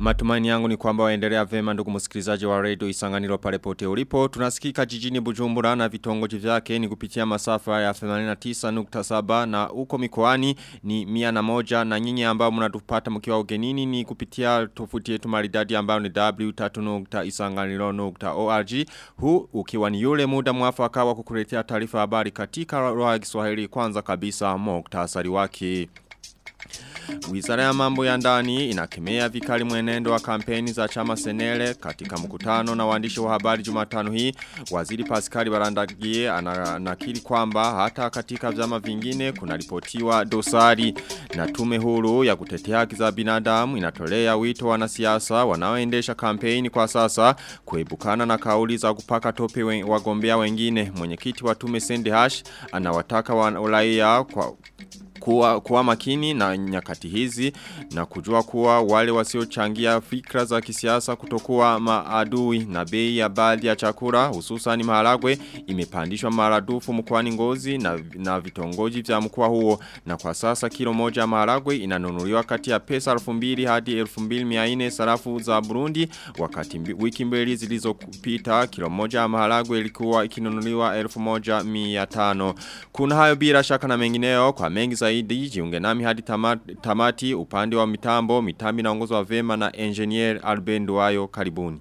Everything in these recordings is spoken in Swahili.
Matumaini yangu ni kwamba waendelea vema ndugu msikilizaji wa radio Isanganiro pale pote ulipo. Tunasikika jijini Bujumbura na vitongoji vyake ni kupitia masafa ya 89.7 na uko mikoani ni 101 na nyinyi ambao mnatupata mkiwa ugenini ni kupitia tofuti yetu maridadi ambao ni w3.isanganiro.org. Huu ukiwa ni yule muda mwafaka wa kukuletea taarifa habari katika lugha ya Kiswahili kwanza kabisa muktasari wake. Wizara ya mambo ya ndani inakemea vikali mwenendo wa kampeni za chama senele katika mkutano na waandishi wa habari jumatano hii. Waziri Pascal Barandagie anakiri kwamba hata katika vyama vingine kunaripotiwa dosari na tume huru ya kutetea haki za binadamu inatolea wito wanasiasa wanaoendesha kampeni kwa sasa kuebukana na kauli za kupaka tope wagombea wengine. Mwenyekiti wa tume Sende Hash anawataka wa uraia kwa kuwa, kuwa makini na nyakati hizi na kujua kuwa wale wasiochangia fikra za kisiasa kutokuwa maadui na bei ya baadhi ya chakula hususan maharagwe imepandishwa maradufu mkoani Ngozi na, na vitongoji vya mkoa huo na kwa sasa kilo moja ya maharagwe inanunuliwa kati ya pesa 2000 hadi 2400 sarafu za Burundi wakati mbi, wiki mbili zilizopita kilo moja ya maharagwe ilikuwa ikinunuliwa 1500 kuna hayo bila shaka na mengineo kwa mengi zaidi jiunge nami hadi tamati, tamati upande wa mitambo mitambi naongozwa vema na engineer Alben Duayo karibuni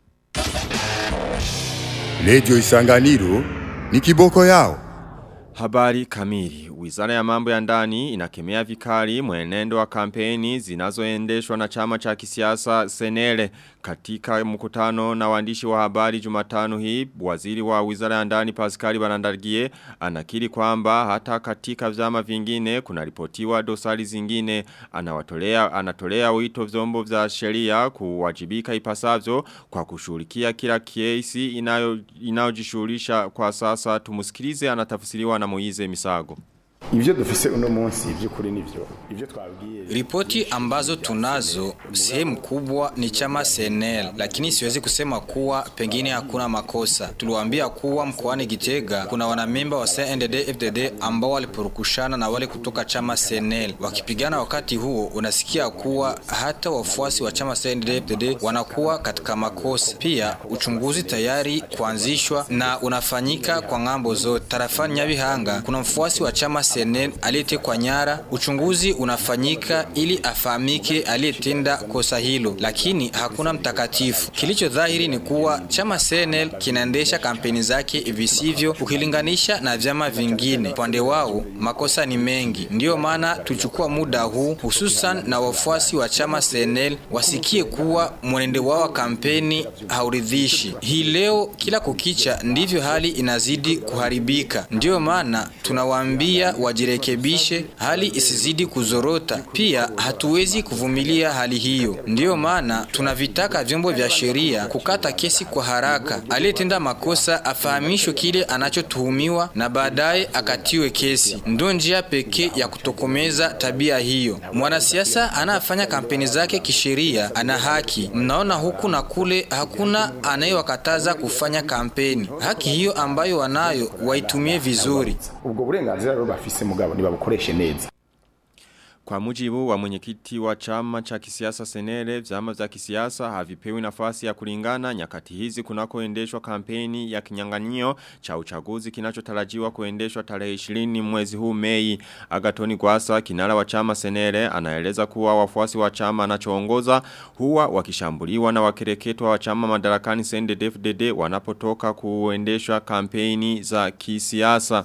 Radio Isanganiro ni kiboko yao Habari kamili. Wizara ya mambo ya ndani inakemea vikali mwenendo wa kampeni zinazoendeshwa na chama cha kisiasa Senele katika mkutano na waandishi wa habari Jumatano hii waziri wa Wizara ya ndani Pascal Barandagie anakiri kwamba hata katika vyama vingine kunaripotiwa dosari zingine anawatolea anatolea wito vyombo vya sheria kuwajibika ipasavyo kwa kushughulikia kila kesi inayo inayojishughulisha kwa sasa tumusikilize anatafsiriwa na Moize Misago Ivyo dufise uno munsi by'ukuri nivyo. Ivyo twabwiye. Ripoti ambazo tunazo sehemu kubwa ni chama CNL, lakini siwezi kusema kuwa pengine hakuna makosa. Tuliwaambia kuwa mkoani Gitega kuna wanamemba wa CNDD FDD ambao walipurukushana na wale kutoka chama CNL. Wakipigana wakati huo unasikia kuwa hata wafuasi wa chama CNDD FDD wanakuwa katika makosa. Pia uchunguzi tayari kuanzishwa na unafanyika kwa ngambo zote. Tarafani Nyabihanga kuna mfuasi wa chama CNN aliyetekwa nyara. Uchunguzi unafanyika ili afahamike aliyetenda kosa hilo, lakini hakuna mtakatifu. Kilicho dhahiri ni kuwa chama CNL kinaendesha kampeni zake visivyo ukilinganisha na vyama vingine. Upande wao makosa ni mengi, ndiyo maana tuchukua muda huu hususan na wafuasi wa chama CNL wasikie kuwa mwenendo wao wa kampeni hauridhishi. Hii leo kila kukicha ndivyo hali inazidi kuharibika, ndiyo maana tunawaambia wajirekebishe hali isizidi kuzorota. Pia hatuwezi kuvumilia hali hiyo, ndiyo maana tunavitaka vyombo vya sheria kukata kesi kwa haraka. Aliyetenda makosa afahamishwe kile anachotuhumiwa na baadaye akatiwe kesi. Ndio njia pekee ya kutokomeza tabia hiyo. Mwanasiasa anayefanya kampeni zake kisheria ana haki. Mnaona huku na kule, hakuna anayewakataza kufanya kampeni. Haki hiyo ambayo wanayo waitumie vizuri. Ubwo burenganzira rero bafise mugabo nibabukoreshe neza. Kwa mujibu wa mwenyekiti wa chama cha kisiasa Senele, vyama vya kisiasa havipewi nafasi ya kulingana nyakati hizi kunakoendeshwa kampeni ya kinyang'anyio cha uchaguzi kinachotarajiwa kuendeshwa tarehe 20 mwezi huu Mei. Agatoni Gwasa, kinara wa chama Senele, anaeleza kuwa wafuasi wa chama anachoongoza huwa wakishambuliwa na wakereketwa wa chama madarakani CNDD-FDD wanapotoka kuendeshwa kampeni za kisiasa.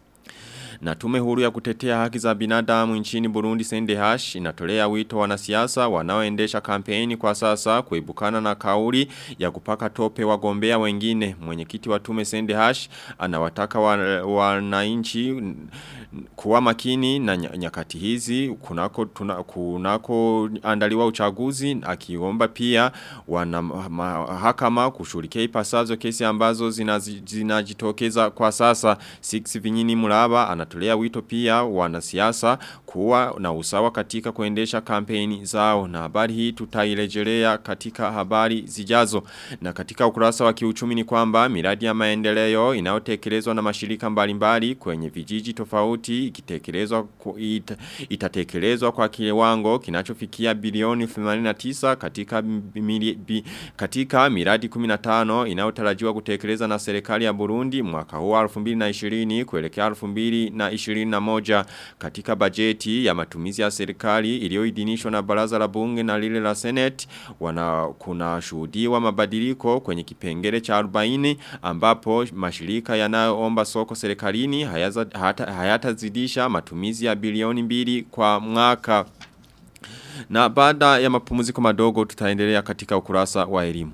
Na tume huru ya kutetea haki za binadamu nchini Burundi Sendehash inatolea wito wanasiasa wanaoendesha kampeni kwa sasa kuibukana na kauli ya kupaka tope wagombea wengine. Mwenyekiti wa tume Sendehash anawataka wananchi wa kuwa makini na nyakati hizi kunako tuna, kunako andaliwa uchaguzi akiomba pia wana mahakama kushughulikia ipasavyo kesi ambazo zinajitokeza zina kwa sasa 6 vinyini mraba anatolea wito pia wanasiasa kuwa na usawa katika kuendesha kampeni zao na habari hii tutairejelea katika habari zijazo na katika ukurasa wa kiuchumi ni kwamba miradi ya maendeleo inayotekelezwa na mashirika mbalimbali kwenye vijiji tofauti tofauti ikitekelezwa ku- ita, itatekelezwa kwa kiwango kinachofikia bilioni 89 katika mili, bi, katika miradi 15 inayotarajiwa kutekeleza na serikali ya Burundi mwaka huu wa 2020 kuelekea 2021 katika bajeti ya matumizi ya serikali iliyoidhinishwa na baraza la bunge na lile la senate wana kuna shuhudiwa mabadiliko kwenye kipengele cha 40 ambapo mashirika yanayoomba soko serikalini hayaza- hata- hayatazidisha matumizi ya bilioni mbili kwa mwaka na baada ya mapumziko madogo tutaendelea katika ukurasa wa elimu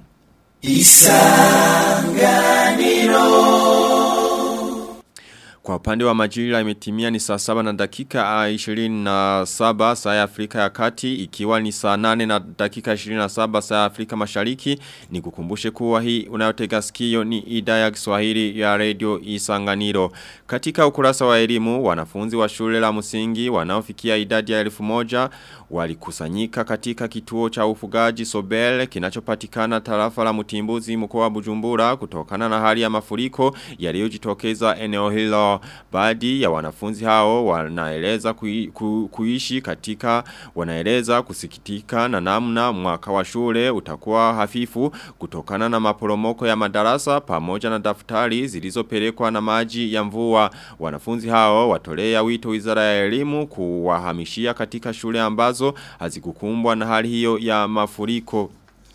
Kwa upande wa majira imetimia ni saa saba na dakika ah, 27 saa ya Afrika ya kati ikiwa ni saa nane na dakika 27 saa ya Afrika mashariki ni kukumbushe kuwa hii unayotega sikio ni idhaa ya Kiswahili ya radio Isanganiro. Katika ukurasa wa elimu wanafunzi wa shule la msingi wanaofikia idadi ya elfu moja walikusanyika katika kituo cha ufugaji Sobel kinachopatikana tarafa la Mutimbuzi mkoa wa Bujumbura kutokana na hali ya mafuriko yaliyojitokeza eneo hilo. Baadhi ya wanafunzi hao wanaeleza kui, ku, kuishi katika wanaeleza kusikitika na namna mwaka wa shule utakuwa hafifu kutokana na maporomoko ya madarasa pamoja na daftari zilizopelekwa na maji ya mvua. Wanafunzi hao watolea wito Wizara ya Elimu kuwahamishia katika shule ambazo hazikukumbwa na hali hiyo ya mafuriko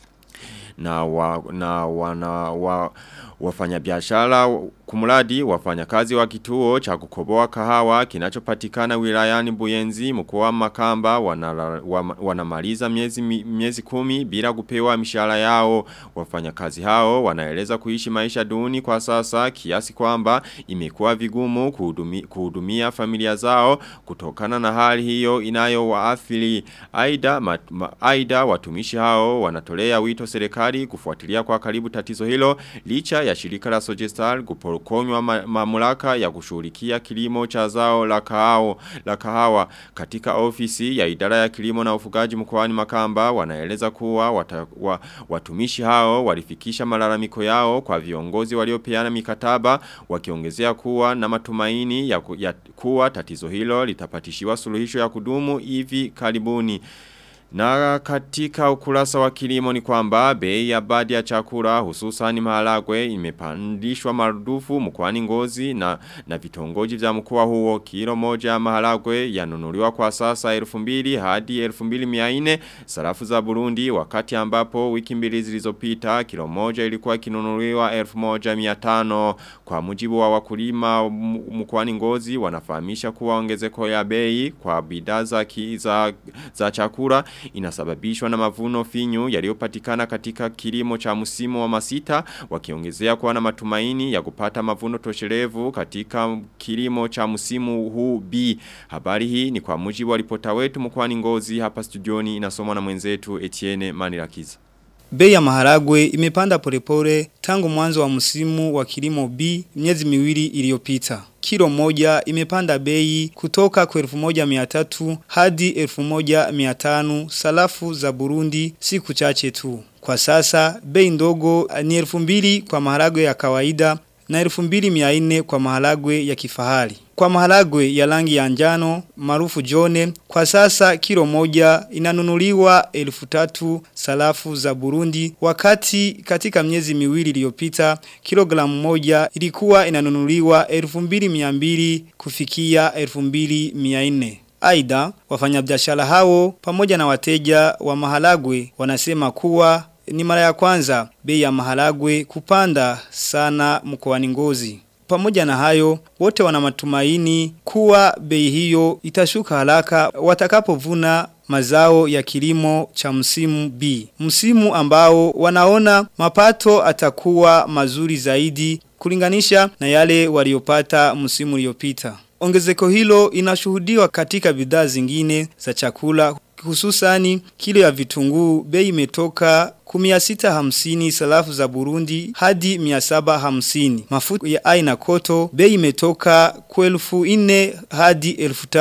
na wa, na wana wa, wafanyabiashara kumradi wafanyakazi wa kituo cha kukoboa kahawa kinachopatikana wilayani Buyenzi mkoa wa Makamba wanala- wa- wanamaliza miezi mi- miezi kumi bila kupewa mishahara yao wafanyakazi hao wanaeleza kuishi maisha duni kwa sasa kiasi kwamba imekuwa vigumu kuhudumi, kuhudumia familia zao kutokana na hali hiyo inayowaathiri aidha mat- ma- aidha watumishi hao wanatolea wito serikali kufuatilia kwa karibu tatizo hilo licha ya shirika la Sogestar kupokonywa ma, mamlaka ya kushughulikia kilimo cha zao la kahawa la kahawa katika ofisi ya idara ya kilimo na ufugaji mkoani Makamba wanaeleza kuwa wata, wa, watumishi hao walifikisha malalamiko yao kwa viongozi waliopeana mikataba wakiongezea kuwa na matumaini ya, ku, ya kuwa tatizo hilo litapatishiwa suluhisho ya kudumu hivi karibuni na katika ukurasa wa kilimo ni kwamba bei ya baadhi ya chakula hususan maharagwe imepandishwa marudufu mkoani Ngozi na na vitongoji vya mkoa huo kilo moja ya maharagwe yanunuliwa kwa sasa 2000 hadi 2400 sarafu za Burundi wakati ambapo wiki mbili zilizopita kilo moja ilikuwa kinunuliwa 1500 kwa mujibu wa wakulima m- mkoani Ngozi wanafahamisha kuwa ongezeko ya bei kwa bidhaa za ki- za za chakula inasababishwa na mavuno finyu yaliyopatikana katika kilimo cha msimu wa masita wakiongezea kuwa na matumaini ya kupata mavuno tosherevu katika kilimo cha msimu huu B. Habari hii ni kwa mujibu wa ripota wetu mkoani Ngozi hapa studioni inasomwa na mwenzetu Etienne Manirakiza. Bei ya maharagwe imepanda polepole tangu mwanzo wa msimu wa kilimo B miezi miwili iliyopita. Kilo moja imepanda bei kutoka kwa 1300 hadi 1500 salafu za Burundi siku chache tu. Kwa sasa bei ndogo ni 2000 kwa maharagwe ya kawaida na 2400 kwa maharagwe ya kifahari. Kwa maharagwe ya rangi ya njano maarufu jone kwa sasa kilo moja inanunuliwa 1300 salafu za Burundi wakati katika miezi miwili iliyopita kilogramu moja ilikuwa inanunuliwa 2200 kufikia 2400. Aidha wafanyabiashara hao pamoja na wateja wa maharagwe wanasema kuwa ni mara ya kwanza bei ya maharagwe kupanda sana mkoani Ngozi. Pamoja na hayo, wote wana matumaini kuwa bei hiyo itashuka haraka watakapovuna mazao ya kilimo cha msimu B. Msimu ambao wanaona mapato atakuwa mazuri zaidi kulinganisha na yale waliopata msimu uliopita. Ongezeko hilo inashuhudiwa katika bidhaa zingine za chakula hususani kilo ya vitunguu bei imetoka kumia sita hamsini salafu za Burundi hadi mia saba hamsini. Mafuta ya aina koto bei imetoka kwa elfu ine hadi elfu tano.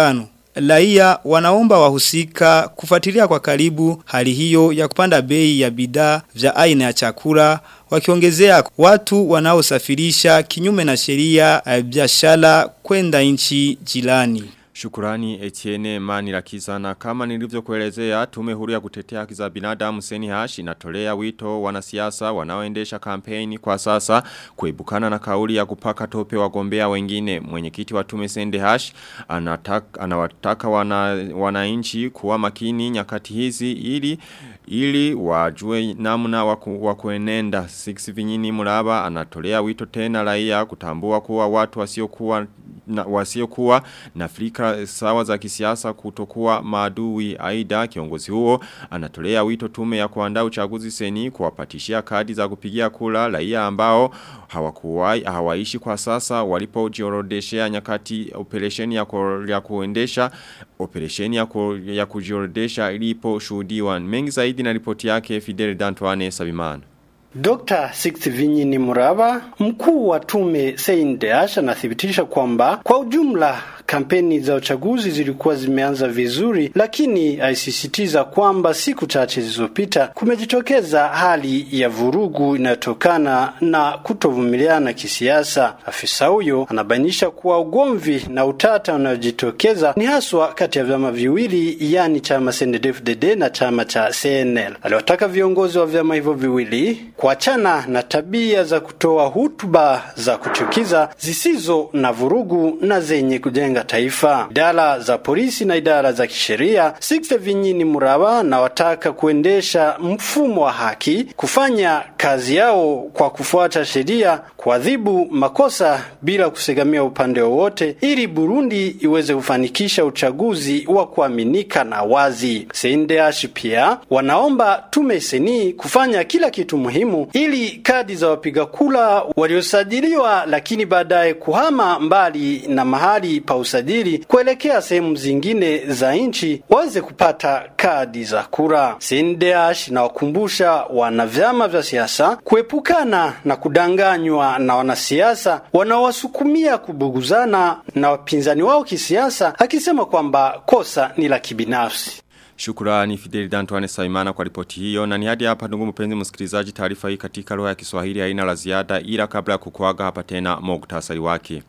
Raia wanaomba wahusika kufuatilia kwa karibu hali hiyo ya kupanda bei ya bidhaa vya aina ya chakula wakiongezea watu wanaosafirisha kinyume na sheria ya biashara kwenda nchi jirani. Shukurani Etienne Mani Lakiza na kama nilivyokuelezea tume huru ya kutetea haki za binadamu Seni Hash inatolea wito wanasiasa wanaoendesha kampeni kwa sasa kuibukana na kauli ya kupaka tope wagombea wengine mwenyekiti wa tume Sende Hash anataka anawataka wana wananchi kuwa makini nyakati hizi ili ili wajue namna waku, wakuenenda Six Vinyini Muraba anatolea wito tena raia kutambua kuwa watu wasiokuwa na wasiokuwa na Afrika sawa za kisiasa kutokuwa maadui aida kiongozi huo anatolea wito tume ya kuandaa uchaguzi seni kuwapatishia kadi za kupigia kula raia ambao hawakuwai hawaishi kwa sasa walipojiorodeshea nyakati operesheni ya, ku, ya kuendesha operesheni ya, ku, ya kujiorodesha ilipo shuhudiwa mengi zaidi na ripoti yake Fidel Dantoine Sabimana Dr. Six Vinyini Muraba, mkuu wa tume Seindeash anathibitisha kwamba kwa ujumla kampeni za uchaguzi zilikuwa zimeanza vizuri, lakini aisisitiza kwamba siku chache zilizopita kumejitokeza hali ya vurugu inayotokana na kutovumiliana kisiasa. Afisa huyo anabainisha kuwa ugomvi na utata unaojitokeza ni haswa kati ya vyama viwili, yani chama CNDD-FDD na chama cha CNL. Aliwataka viongozi wa vyama hivyo viwili kuachana na tabia za kutoa hutuba za kuchukiza zisizo na vurugu na zenye kujenga taifa. Idara za polisi na idara za kisheria Sixte Vinyini Muraba na wataka kuendesha mfumo wa haki, kufanya kazi yao kwa kufuata sheria, kuadhibu makosa bila kusegamia upande wowote, ili Burundi iweze kufanikisha uchaguzi wa kuaminika na wazi. Seindeash pia wanaomba tume seni kufanya kila kitu muhimu ili kadi za wapiga kula waliosajiliwa lakini baadaye kuhama mbali na mahali pa usajili kuelekea sehemu zingine za nchi waweze kupata kadi za kura. Sindeash na wakumbusha wana vyama vya siasa kuepukana na kudanganywa na wanasiasa wanaowasukumia kubuguzana na wapinzani wao kisiasa, akisema kwamba kosa ni la kibinafsi. Shukurani Fidel Dantuane Saimana kwa ripoti hiyo na ni hadi hapa ndugu mpenzi msikilizaji taarifa hii katika lugha ya Kiswahili haina la ziada ila kabla ya kukuaga hapa tena muktasari wake.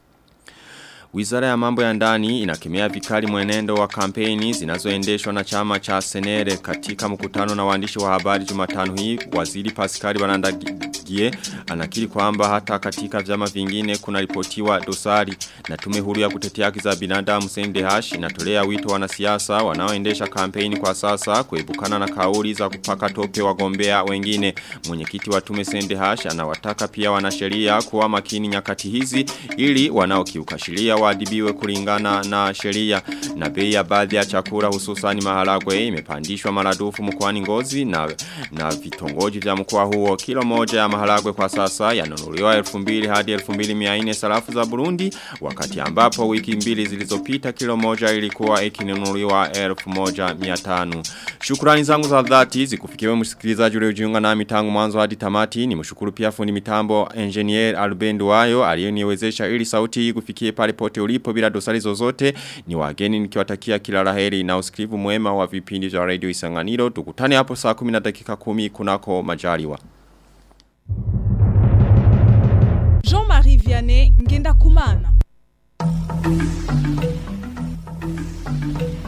Wizara ya mambo ya ndani inakemea vikali mwenendo wa kampeni zinazoendeshwa na chama cha Senere katika mkutano na waandishi wa habari Jumatano hii waziri Pascal Barandagie anakiri kwamba hata katika vyama vingine kuna ripotiwa dosari na tume huru ya kutetea haki za binadamu Sendehash inatolea wito wanasiasa wanaoendesha kampeni kwa sasa kuepukana na kauli za kupaka tope wagombea wengine mwenyekiti wa tume Sendehash anawataka pia wanasheria kuwa makini nyakati hizi ili wanaokiuka sheria waadibiwe kulingana na sheria na bei ya baadhi ya chakula hususani maharagwe imepandishwa maradufu mkoani Ngozi na na vitongoji vya mkoa huo kilo moja ya maharagwe kwa sasa yananunuliwa 2000 hadi 2400 sarafu za Burundi wakati ambapo wiki mbili zilizopita kilo moja ilikuwa ikinunuliwa 1500 Shukrani zangu za dhati zikufikiwe msikilizaji uliojiunga nami tangu mwanzo hadi tamati ni mshukuru pia fundi mitambo engineer Albendo Wayo aliyeniwezesha ili sauti hii kufikie pale pote ulipo bila dosari zozote ni wageni nikiwatakia kila laheri na usikivu mwema wa vipindi vya radio Isanganiro tukutane hapo saa 10 na dakika 10 kunako majaliwa Jean-Marie Vianney ngenda kumana